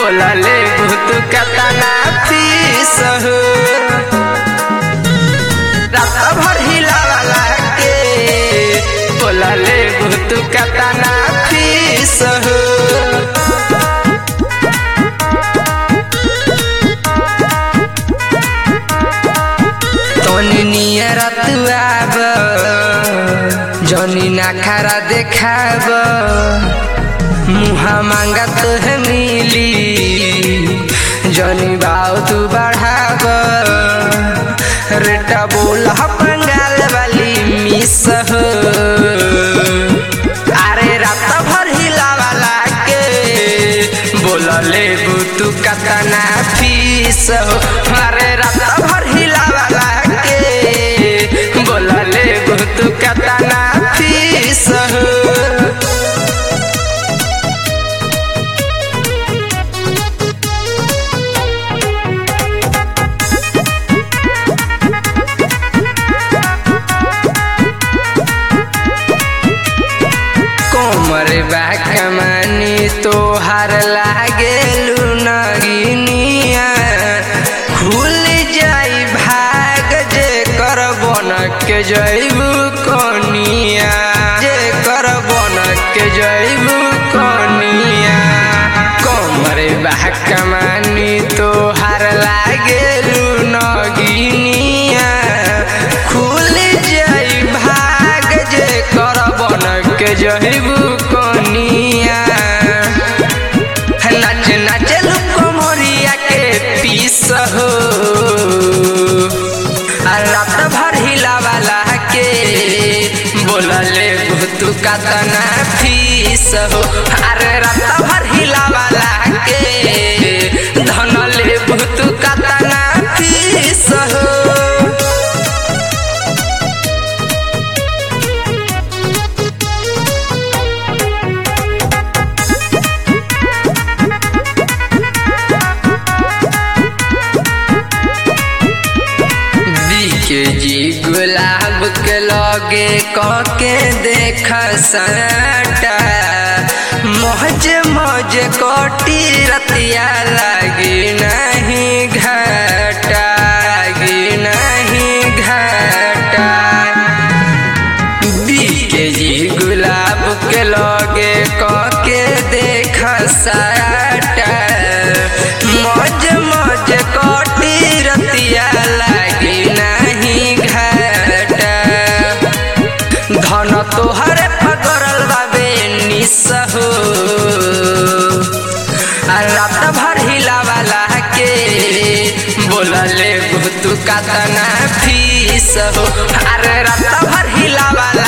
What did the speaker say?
बोलले भूत कतना फीस हो रात भर हिलावाला के बोलले भूत कतना फीस हो तनी नियर तुआब जनी ना खरा देखाब मुहा मांगा तुहे मिली जनी बाव तू बढ़ाब रेटा बोल पंगाल वाली मिस हो अरे रात भर हिलावाला के बोलले तू कतना फीस हो अरे रात भर हिलावाला के बोलले तू कतना फीस हो कोमर बा कमानी तोहार लागेलू नगिनिया खुल जाई भाग जे कर बनक जैबू कनिया जे कर बनक जैबू कनिया कोमर बा कमानी तोहार लागेलू नगिनिया खुल जाई भाग जे कर बनक जहिबू कनिया नाच नाच लुकोमरिया के पीस हो आ रात भर हिलावाला के बोलले भूत कतना फीस हो अरे रात भर हिलावाला के धनले भूत कतना फीस हो के जी गुलाब के लगे कके देख सटा मौज मौज कोटी रतिया लगी नहीं घाटा लगी नहीं घाटा के जी गुलाब के लगे कके देख सटा मौज मौज कोटी रतिया लगी नहीं घाटा धन तोहरे पकड़ल बाबे निस हो आ रात भर हिलावाला के बोलले भूत कतना फीस हो अरे रात भर हिलावाला